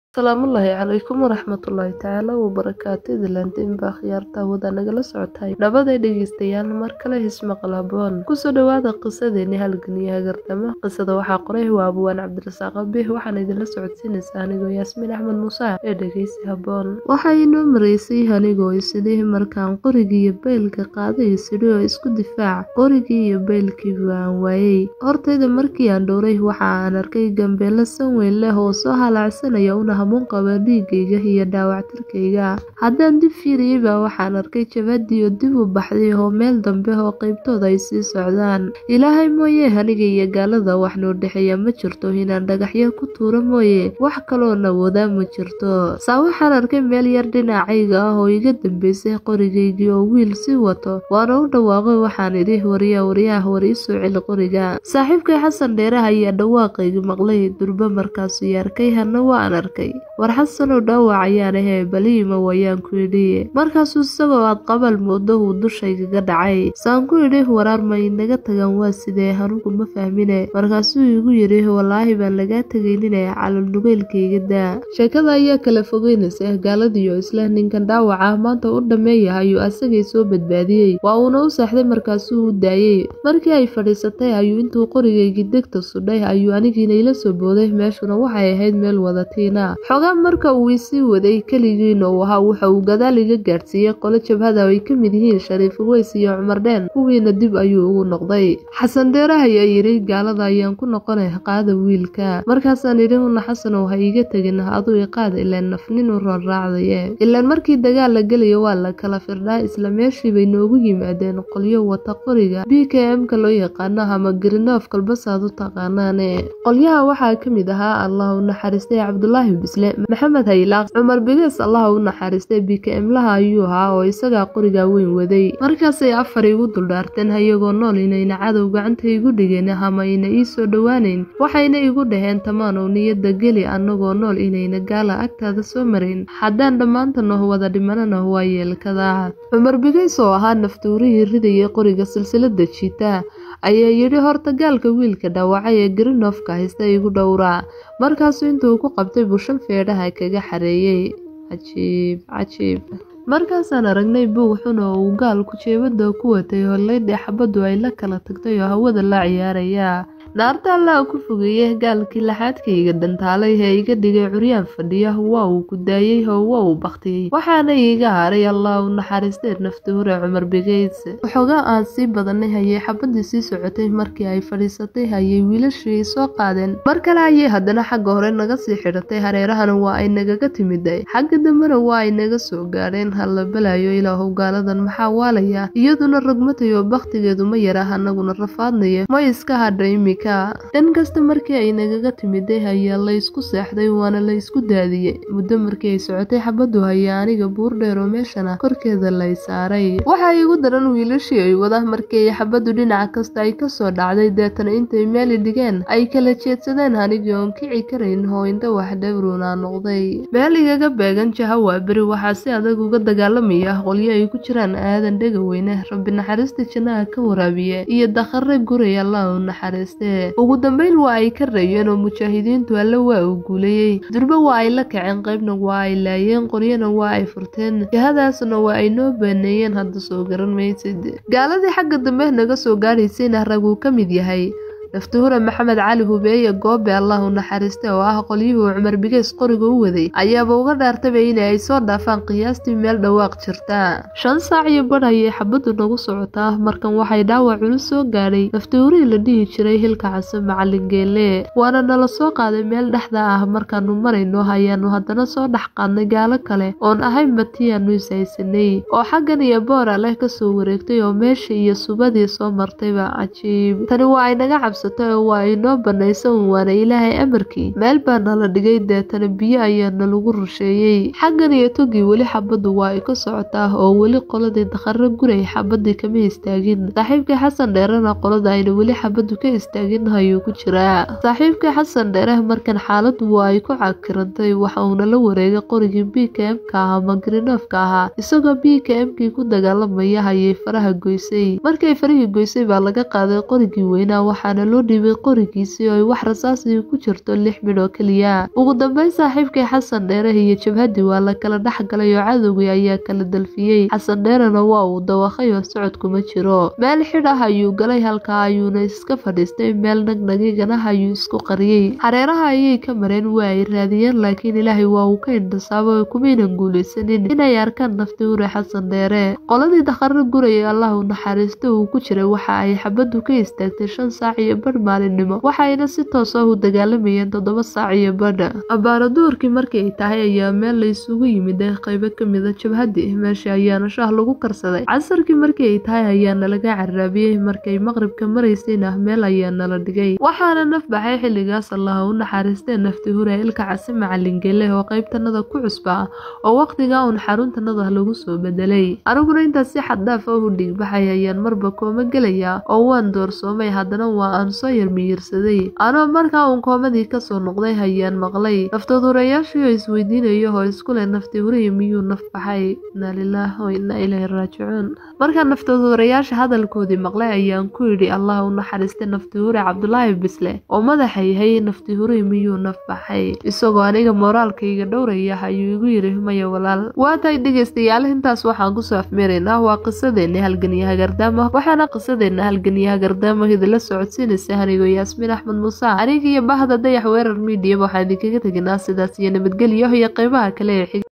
Asalaamullaahi calaykum waraxmatullaahi tacaala wabarakaatu idinlaantiin baa khiyaarta wada nagala socotay nabaday dhegeystayaal mar kale hismaqal haboon kusoo dhawaada qisadeeni halgan iyo hagartama qisada waxaa qoray waa abwaan cabdirasaaq abih waxaana idinla socodsiinaysaa anigoo yaasmiin axmed muuse ee dhegeysi haboon waxaa inoo maraysay anigoo isidhi markaan qorigii iyo baylka qaaday isidhi oo isku difaac qorigii iyo baylkii waan waayey hortayda markii aan dhowray waxa aan arkay gambeelo san weyn leh oo soo halaacsanaya una hamuun qaba dhiigayga iyo dhaawactirkayga haddaan dib fiiriyey baa waxaan arkay jabadii oo dib u baxday oo meel dambe oo qaybtooda ay sii socdaan ilaahay mooye aniga iyo gaalada wax noo dhexeeya ma jirto inaan dhagaxyo ku tuuro mooye wax kaloo nawoodaa ma jirto saa waxaan arkay meel yar dhinacayga ah oo iga dambeysay qorigaygii oo wiil sii wato waana u dhawaaqay waxaan idhi waryaa waryaah war ii soo celi qoriga saaxiibkay xasan dheeraha ayaa dhawaaqayga maqlay durba markaasuu arkay hana waan arkay war xasanow dhaawac ayaan ahee baliima wayaan ku idhi markaasuu isagoo aad qabal moodo uu dushaygaga dhacay saan ku idhi waraar ma inaga tagan waa sidee anugu ma fahmine markaasuu igu yidhi walaahi baan lagaa tegaynine calolnugeylkayga daa sheekada ayaa kala fogeynaysa gaaladiioo isla ninkan dhaawaca maanta u dhammeeya ayuu asagay soo badbaadiyey waa uuna u saaxday markaasuu u daayey markii ay fadhiisatay ayuu intuu qorigaygii degta sudhay ayuu anigiina ila soo booday meeshuna waxay ahayd meel wadatiina xogaa marka uu isii waday keligiina uu ahaa waxa uu gadaal iga gaadhsiiyey qolo jabhada ay ka mid yihiin shariif uweys iyo cumar dheen kuwiina dib ayuu ugu noqday xasan dheeraha ayaa yidhi gaalada ayaan ku noqonay qaada wiilka markaasaan idhi una xasanow ha iiga tegin aduu iqaad ilaan nafnin u roonraacdaye ilaan markii dagaal la gelayo waa la kala firdhaa isla meeshii bay noogu yimaadeen qolyo wata qoriga b k m-ka loo yaqaano ama grinof kalbasaad u taqaanaane qolyaha waxaa ka mid ahaa allah u naxariistay cabdulaahi bisle maxamed haylaaq cumar bigees allah u naxariistay bikmlaha ayuu ahaa oo isagaa qorigaa weyn waday markaasay afar igu duldhaarteen hayagoo nool inayna cadow gacanta igu dhigeen ama ayna ii soo dhowaaneyn waxayna igu dhaheen tamaanow niyadda geli annagoo nool inayna gaala agtaada soo marayn haddaan dhammaantanoh wada dhimanana waa yeelkadaa cumar bigeys oo ahaa naftuurihii ridayay qoriga silsilada jiita ayaa yidhi horta gaalka wiilka dhaawacay ee grinofka haysta igu dhowraa markaasuu intuu ku qabtay bushan feedhaha kaga xareeyey cajiib cajiib markaasaan aragnay buug xun oo uu gaalku jeebada ku watay oo leydhi xabaddu ay la kala tagtay oo hawada la ciyaaraya naarta allaa ku fogeeyey gaalkii laxaadkayga dhantaalay ee iga dhigay curyaan fadhiya waa uu ku daayey oo waa uu baktiyey waxaana iiga haray allah u naxariistee nafti hore cumar bigeys waxoogaa aan sii badanay hayay xabadii sii socotay markii ay fadhiisatay hayay wiilashii soo qaadeen mar kale ayay haddana xagga hore naga sii xidhatay hareerahana waa ay nagaga timiday xagga dambena waa ay naga soo gaadheen halla balaayo ilaahow gaaladan maxaa waalaya iyaduna rogmatay oo bakhtigeedu ma yara anaguna rafaadnaya ma iska hadha imi dhan kasta markii ay nagaga timiday ayaa la ysku seexday waana la ysku daadiyey muddo markii ay socotay xabaddu hayaa aniga buur dheer oo meeshana korkeeda lay saaray waxaa igu daran wiilashii ay wada markii ay xabaddu dhinaca kasta ay kasoo dhacday deetana intay meeli dhigeen ay kala jeedsadeen anigii oon kici karayn oo indha wax dhowruna noqday meel igaga beegan jaha waa beri waxaa si adag uga dagaalamaya qolyo ay ku jiraan aadan dhega weyne rabbi naxariista jannaha ka waraabiye iyo dakhare guray allah u naxariiste ugu dambeyn waa ay ka reeyeen oo mujaahidiintu alle waa uu guulayey durbe waa ay la kaceen qaybna waa ay laayeen qoryana waa ay furteen jahadaasna waa ay noo baaneeyeen hadda soo garan maysid gaaladii xagga dambe naga soo gaadhaysayna rag uu ka mid yahay naftuhure maxamed cali hubeeye goobe allah u naxariiste oo ah qolyuhuu cumar bigeys qoriga u waday ayaaba uga dhaartaba in ay soo dhaafaan qiyaastii meel dhawaaq jirta shan saac iyo badh ayay xabaddu nagu socotaa markan waxay dhaawac culus soo gaadhay naftuurihii la dhihi jiray hilka case macalin geele waana nala soo qaaday meel dhexda ah markaanu marayno ayaanu haddana soo dhex qaadnay gaalo kale oon ahayn batiyaanu ishaysanay oo xaggan iyo boora leh kasoo wareegtay oo meesha iyo subadii soo martayba cajiib tani waa ay naga cabs oo waa inoo banaysan waana ilaahay amarkii meel baa nala dhigay deetana biyo ayaa nalagu rusheeyey xaggan iyo togii weli xabaddu waa ay ka socotaa oo weli qoladii dakhare guray xabadii kama istaagin saaxiibkii xasan dheerena qolada ayna weli xabaddu ka istaagin ayuu ku jiraa saaxiibkii xasan dheere markan xaaladdu waa ay ku cakirantay waxa uuna la wareegay qorigii b k m-ka ah ama grinofka ahaa isagoo b k m-kii ku dagaalamaya hayay faraha goysay markay farihii goysay baa laga qaaday qorigii weynaa waxaana loo dhiibay qorigiisii oo ay wax rasaasii ku jirto lix midh oo keliya ugu dambeyn saaxiibkii xasan dheere iyo jabhadii waa la kala dhex galay oo cadowgii ayaa kala dalfiyey xasan dheerena waa uu dawaqay oo socodkuma jiro meel xidh ah ayuu galay halkaa ayuuna iska fadhiistay meel nagnagigana ayuu isku qariyey hareeraha ayay ka mareen waa ay raadiyeen laakiin ilaahay waa uu ka indhasaabo oo kumaynan guulaysanin inay arkaan nafti hure xasan dheere qoladii dakharo gurayay allah u naxariista uu ku jiray waxa ay xabaddu ka istaagtay shan saac iyo badh maalinimo waxayna si toos ah u dagaalamayeen toddoba saac iyo badha abbaara duurkii markii ay tahay ayaa meel la isugu yimid ee qaybo ka mida jabhadii meesha ayaana shaah lagu karsaday casarkii markii ay tahay ayaana laga caraabiyey markay maqribka maraysayna meel ayaa nala dhigay waxaana naf baxay xilligaas allaha u naxariistee nafti hure ilka casi macalin gele oo qaybtanada ku cusba oo waqtigaa uun xaruntanada lagu soo bedelay aniguna intaas si xad dhaaf ah u dhiigbaxay ayaan marba kooma gelaya oo waan doorsoomay haddana waa aan soo yarmiyirsaday anoo markaa uun koomadii kasoo noqday hayaan maqlay naftaduurayaashii oo isweydiinayo oo isku leh nafti hurihi miyuu naf baxay inaa lilaah wa inaa ilaahi raajicuun markaa naftaduurayaasha hadalkoodii maqlay ayaan ku yidhi allah u naxariistay nafti hure cabdulaahi bisle oo madaxa yahay nafti hurihi miyuu naf baxay isagoo aniga mooraalkayga dhowraya ayuu igu yidhi maya walaal waa tahay dhegaystayaal intaas waxaan kusoo afmeeraynaa waa qisadeena halganiyaha gardaama waxaana qisadeena halganiyaha gardaama idinla socodsiinaysa anigoo yaasmiin axmed muuse aniga iyo bahda dayax weerar miidiya waxaan idinkaga teginaa sidaas iyo nabadgelyo iyo qeybaha kale ee xig